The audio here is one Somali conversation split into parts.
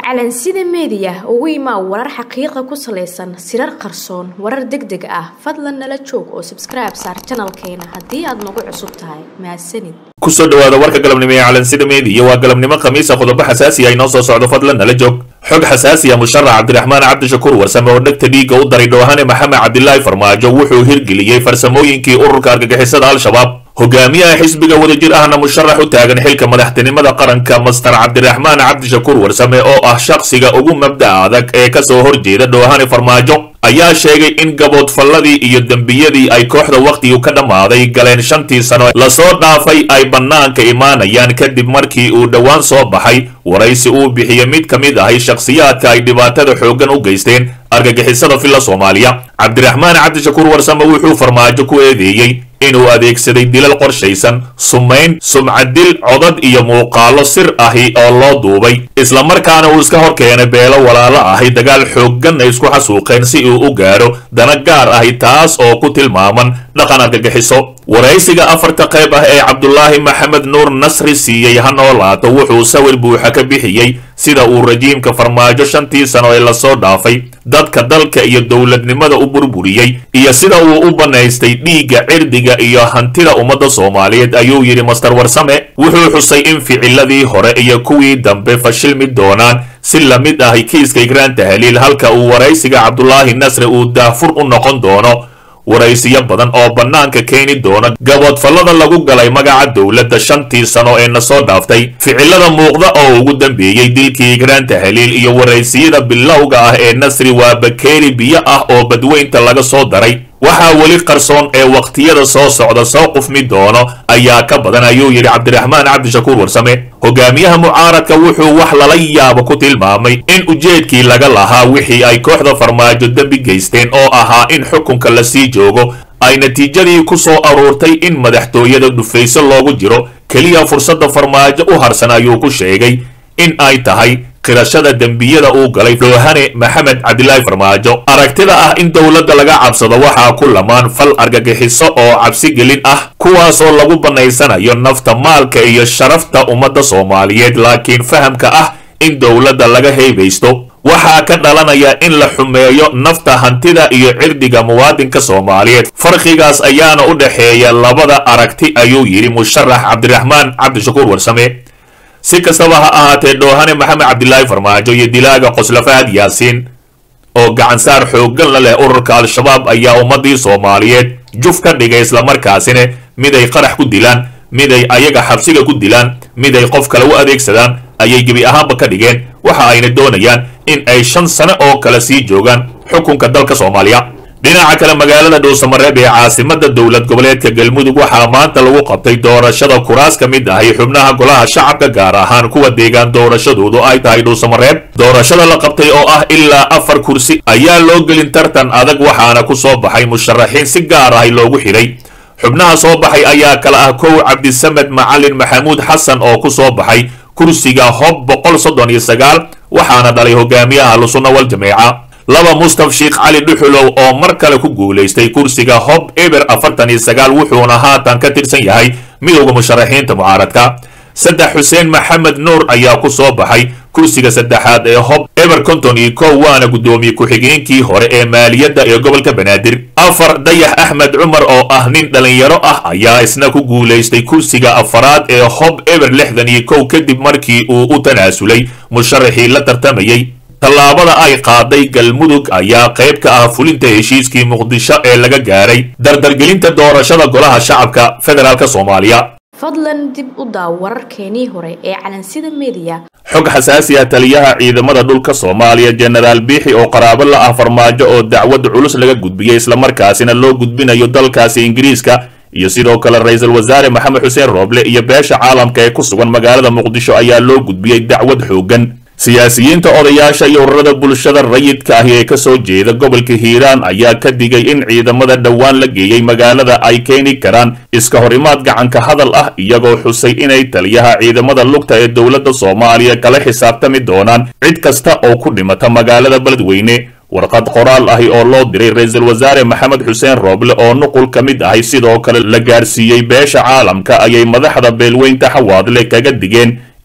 calansida meediya ugu imaa warar xaqiiqa ku salaysan sirar qarsoon warar deg deg ah fadlan nala joog oo sabskribe saar janalkeena haddii aad nagu cusub tahay mahadsanid kusoo dhawaada warka galabnimo ee calansida meediya waa galabnimo khamiisa qodobo xasaasi ah inoo soo socdo fadlan nala joog xog xasaasi ah musharax cabdiraxmaan cabdishakuur warsame oo dhegta dhiigga u daray dhoohane maxamed cabdilaahi farmaajo wuxuu hirgeliyey farsamooyinkii ururka argagixisada al-shabaab hogaamiyaha xisbiga wadajir ahna musharax u taagan xilka madaxtinimada qaranka master cabdiraxmaan cabdishakuur warsame oo ah shakhsiga ugu mabda adag ee kasoo horjeeda dhoohane farmaajo ayaa sheegay in gaboodfalladii iyo dembiyadii ay kooxda wakhtigu ka dhammaaday galeen shantii sano lasoo dhaafay ay bannaanka imaanayaan kadib markii uu dhowaan soo baxay waraysi uu bixiyey mid ka mid ahay shakhsiyaadka ay dhibaatada xooggan u geysteen argagixisada filla soomaaliya cabdiraxmaan cabdishakuur warsame wuxuu farmaajo ku eedeeyey inuu adeegsaday dilal qorshaysan sumayn sumcadil codad iyo muuqaalo sir ahi oo loo duubay islamarkaana uu iska hor keenay beelo walaalo ahi dagaal xooggan ay isku xasuuqeen si uu u gaadho dana gaar ahi taas oo ku tilmaaman dhaqan argagixiso waraysiga afarta qayb ah ee cabdulaahi maxamed nuur nasri siiyey ha noolaato wuxuu sawir buuxa ka bixiyey sida uu rajiimka farmaajo shantii sano ee lasoo dhaafay dadka dalka iyo dowladnimada u burburiyey iyo sida uu u bannaystay dhiigga cirdiga iyo hantida ummadda soomaaliyeed ayuu yidhi master warsame wuxuu xusay in ficiladii hore iyo kuwii dambe fashilmi doonaan si la mid ahi kiiska igraan tahliil halka uu waraysiga cabdulaahi nasri uu daafur u noqon doono waraysiyo badan oo bannaanka keeni doona gaboodfallada lagu galay magaca dowladda shantii sano ee na soo dhaaftay ficilada muuqda oo ugu dambeeyey dilkii igraan tahliil iyo waraysiyada bilowga ah ee nasri waa bakeeri biyo ah oo badweynta laga soo daray waxaa weli qarsoon ee wakhtiyada soo socda soo qufmi doono ayaa ka badan ayuu yidhi cabdiraxmaan cabdishakuur warsame hogaamiyaha mucaaradka wuxuu wax lala yaabo ku tilmaamay in ujeedkii laga lahaa wixii ay kooxda farmaajo dembi geysteen oo ahaa in xukunka la sii joogo ay natiijadii ku soo aruurtay in madaxtooyada dhufayso loogu jiro keliya fursadda farmaajo u harsan ayuu ku sheegay in ay tahay qirashada dembiyada uu galay dhoohane maxamed cabdilaahi farmaajo aragtida ah in dowladda laga cabsado waxaa ku lamaan fal argagixiso oo cabsigelin ah kuwaasoo lagu bannaysanayo nafta maalka iyo sharafta ummadda soomaaliyeed laakiin fahamka ah in dowladda laga heebaysto waxaa ka dhalanaya in la xumeeyo nafta hantida iyo cirdiga muwaadinka soomaaliyeed farqigaas ayaana u dhexeeya labada aragti ayuu yidhi musharax cabdiraxmaan cabdishakuur warsame si kastaba ha ahaatee dhoohane maxamed cabdilaahi farmaajo iyo dilaaga qoslafaad yaasiin oo gacansaar xooggan la leh ururka al-shabaab ayaa ummadii soomaaliyeed juf ka dhigay islamarkaasina mid ay qarax ku dilaan mid ay ayaga xabsiga ku dilaan mid ay qof kale u adeegsadaan ayay gebi ahaanba ka dhigeen waxa ayna doonayaan in ay shan sano oo kale sii joogaan xukunka dalka soomaaliya dhinaca kale magaalada dhuusamareeb ee caasimada dowlad goboleedka galmudug waxaa maanta lagu qabtay doorashada kuraas ka mid ahay xubnaha golaha shacabka gaar ahaan kuwa deegaan doorashadoodu ay tahay dhuusamareeb doorashada la qabtay oo ah ilaa afar kursi ayaa loo gelin tartan adag waxaana ku soo baxay musharaxiin si gaar ahay loogu xidhay xubnaha soo baxay ayaa kala ah kow cabdisamed macalin maxamuud xasan oo ku soo baxay kursiga hob boqol soddon iyo sagaal waxaana dhalay hogaamiyaha lusunna wal jameeca laba mustaf sheekh cali dhuxulow oo mar kale ku guulaystay kursiga hob eber afartan iyo sagaal wuxuuna haatan ka tirsan yahay midowda musharaxiinta mucaaradka saddex xuseen maxamed nuur ayaa ku soo baxay kursiga saddexaad ee hob eber konton iyo kow waana guddoomiye ku-xigeenkii hore ee maaliyadda ee gobolka banaadir afar dayax axmed cumar oo ah nin dhallinyaro ah ayaa isna ku guulaystay kursiga afaraad ee hob eber lixdan iyo kow kadib markii uu u tanaasulay musharaxii la tartamayey tallaabada ay qaaday galmudug ayaa qayb ka ah fulinta heshiiskii muqdisho ee laga gaaray dardargelinta doorashada golaha shacabka federaalk soomaaliya fadlan dib u daaw wararkeenii hore ee calansida meediya xog xasaasi ah taliyaha ciidamada dhulka soomaaliya jenaraal biixi oo qaraabo la ah farmaajo oo dacwad culus laga gudbiyey islamarkaasina loo gudbinayo dalkaasi ingiriiska iyo sidoo kale ra-iisul wasaare maxamed xuseen rooble iyo beesha caalamka ee ku sugan magaalada muqdisho ayaa loo gudbiyey dacwad xooggan siyaasiyiinta odayaasha iyo ururada bulshada rayidka ahi ee kasoo jeeda gobolka hiiraan ayaa ka digay in ciidamada dhowaan la geeyey magaalada ay keeni karaan iska hor imaad gacanka hadal ah iyagoo xusay inay taliyaha ciidamada lugta ee dowladda soomaaliya kala xisaabtami doonaan cid kasta oo ku dhimata magaalada beledweyne warqad qoraal ahi oo loo diray ra-iisul wasaare maxamed xuseen rooble oo nuqul ka mid ahay sidoo kale la gaarsiiyey beesha caalamka ayay madaxda beelweynta xawaadle kaga digeen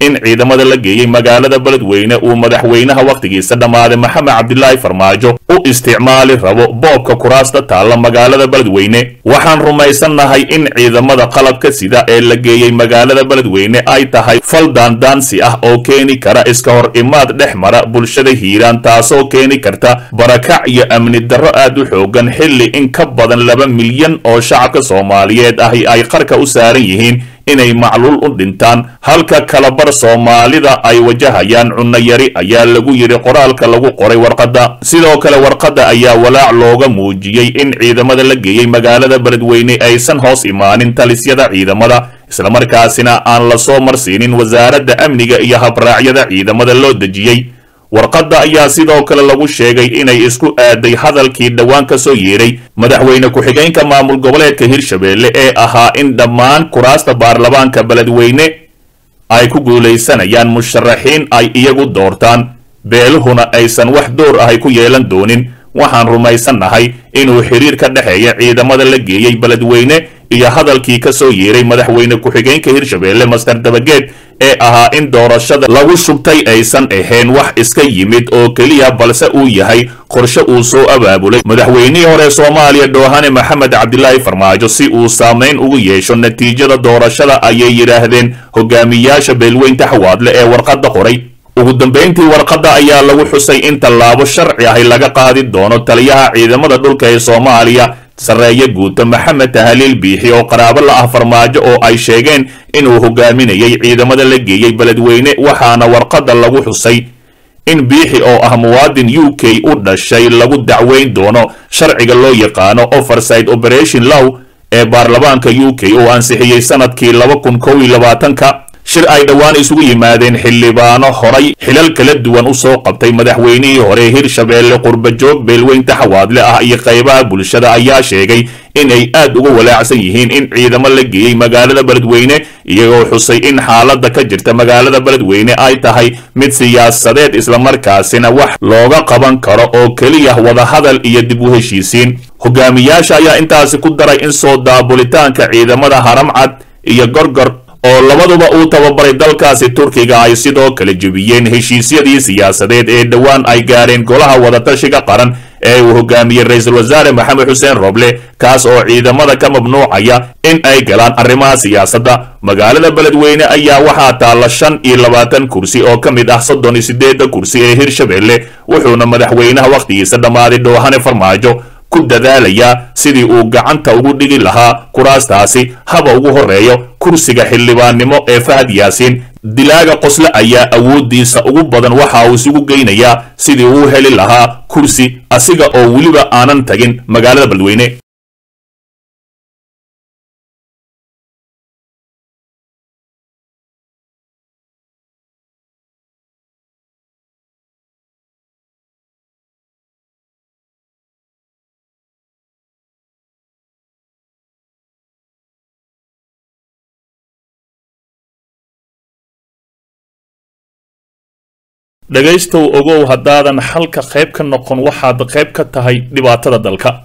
in ciidamada la geeyey magaalada beledweyne uu madaxweynaha wakhtigiisa dhammaaday maxamed cabdilaahi farmaajo u isticmaali rabo boobka kuraasta taalla magaalada beledweyne waxaan rumaysannahay in ciidamada qalabka sida ee la geeyey magaalada beledweyne ay tahay fal daandaansi ah oo keeni kara iska hor imaad dhex mara bulshada hiiraan taasoo keeni karta barakac iyo amni darro aad u xoogan xilli in ka badan laba milyan oo shacabka soomaaliyeed ahi ay qarka u saaran yihiin inay macluul u dhintaan halka kalabar soomaalida ay wajahayaan cunno yari ayaa lagu yidhi qoraalka lagu qoray warqadda sidoo kale warqadda ayaa walaac looga muujiyey in ciidamada la geeyey magaalada beledweyne aysan hoos imaanin talisyada ciidamada islamarkaasina aan la soo marsiinin wasaaradda amniga iyo habraacyada ciidamada loo dejiyey warqadda ayaa sidoo kale lagu sheegay inay isku aaday hadalkii dhowaan ka soo yeedhay madaxweyne ku-xigeenka maamul goboleedka hirshabeelle ee ahaa in dhammaan kuraasta baarlamaanka beledweyne ay ku guulaysanayaan musharaxiin ay iyagu doortaan beeluhuna aysan wax door ahay ku yeelan doonin waxaan rumaysannahay inuu xiriir ka dhexeeya ciidamada la geeyey beledweyne iyo hadalkii ka soo yeeray madaxweyne ku-xigeenka hirshabeelle master dabageed ee ahaa in doorashada lagu shubtay aysan ahayn wax iska yimid oo keliya balse uu yahay qorshe uu soo abaabulay madaxweynihii hore soomaaliya dhoohane maxamed cabdilaahi farmaajo si uu saamayn ugu yeesho natiijada doorashada ayay yidhaahdeen hogaamiyaasha beelweynta xawaadle ee warqadda qoray ugu dambayntii warqadda ayaa lagu xusay in tallaabo sharci ahi laga qaadi doono taliyaha ciidamada dhulka ee soomaaliya sarreeye guuto maxamed tahaliil biixi oo qaraabo la ah farmaajo oo ay sheegeen inuu hogaaminayay ciidamada la geeyey beledweyne waxaana warqadda lagu xusay in biixi oo ah muwaadin u k u dhashay lagu dacweyn doono sharciga loo yaqaano overside operation low ee baarlamaanka u k uu ansixiyey sanadkii laba kun kow iyo labaatanka shir ay dhowaan isugu yimaadeen xildhibaano horay xilal kala duwan u soo qabtay madaxweynihii hore hirshabeelle qurbajoog beelweynta xawaadle ah iyo qaybaha bulshada ayaa sheegay in ay aad uga walaacsan yihiin in ciidamo la geeyey magaalada beledweyne iyagoo xusay in xaaladda ka jirta magaalada beledweyne ay tahay mid siyaasadeed islamarkaasina wax looga qaban karo oo keliya wadahadal iyo dib u heshiisiin hogaamiyaasha ayaa intaasi ku daray in soo daabulitaanka ciidamada haramcad iyo gorgor oo labaduba uu tababaray dalkaasi turkiga ay sidoo kale jebiyeen heshiisyadii siyaasadeed ee dhowaan ay gaareen golaha wadatashiga qaran ee uu hogaamiyey ra-iisul wasaare maxamed xuseen roble kaas oo ciidamada ka mamnuucaya in ay galaan arrimaha siyaasadda magaalada beledweyne ayaa waxaa taalla shan iyo labaatan kursi oo ka mid ah soddon iyo siddeedda kursi ee hirshabeelle wuxuuna madaxweynaha wakhtigiisa dhammaaday dhoohane farmaajo ku dadaalayaa sidii uu gacanta ugu dhigi lahaa kuraastaasi haba ugu horeeyo kursiga xildhibaannimo ee fahad yaasiin dilaaga qosle ayaa awooddiisa ugu badan waxa uu isugu geynayaa sidii uu heli lahaa kursi asiga oo weliba aanan tagin magaalada beledweyne dhegaystow ogow haddaadan xalka qayb ka noqon waxaad qayb ka tahay dhibaatada dalka